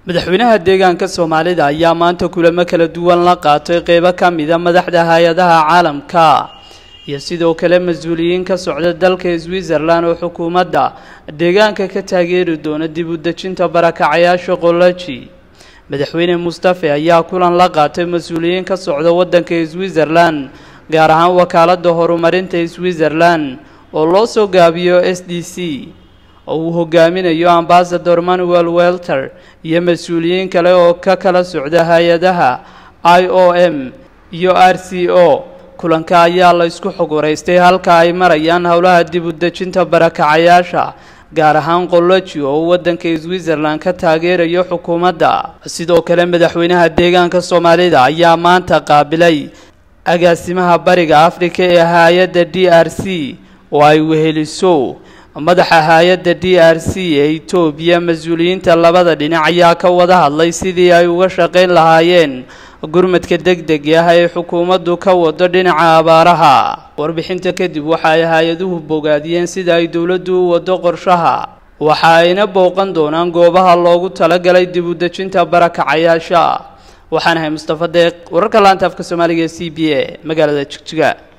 madaxweynaha deegaanka soomaalida ayaa maanta kulamo kala duwan la qaatay qeybo ka mida madaxda hay-adaha caalamka iyo sidoo kale mas-uuliyiin ka socda dalka switzerland oo xukuumadda deegaanka ka taageeri doona dib u dejinta barakacayaasha qoloji madaxweyne mustafe ayaa kulan la qaatay mas-uuliyiin ka socda waddanka switzerland gaar ahaan wakaaladda horumarinta switzerland oo loo soo gaabiyo s d c oo uu hogaaminayo ambasador manuel welter iyo mas-uuliyiin kale oo ka kala socda hay-adaha i o m iyo r c o kulanka ayaa la isku xog waraystay halka ay marayaan howlaha dib u dejinta barakacayaasha gaar ahaan qoloji oo uu waddanka switzerland ka taageerayo xukuumadda sidoo kale madaxweynaha deegaanka soomaalida ayaa maanta qaabilay agaasimaha bariga afrika ee hay-adda d r c oo ay weheliso madaxa hay-adda d r c ee etoobiya mas-uuliyiinta labada dhinac ayaa ka wada hadlay sidii ay uga shaqayn lahaayeen gurmadka deg deg ah ee xukuumaddu ka wado dhinaca abaaraha warbixinta kadib waxa ay hay-aduhu bogaadiyeen sida ay dowladdu u wado qorshaha waxa ayna booqan doonaan goobaha loogu talagalay dib u dejinta barakacayaasha waxaan ahay mustafa deeq wararka laanta afka soomaaliga ee c b a magaalada jigjiga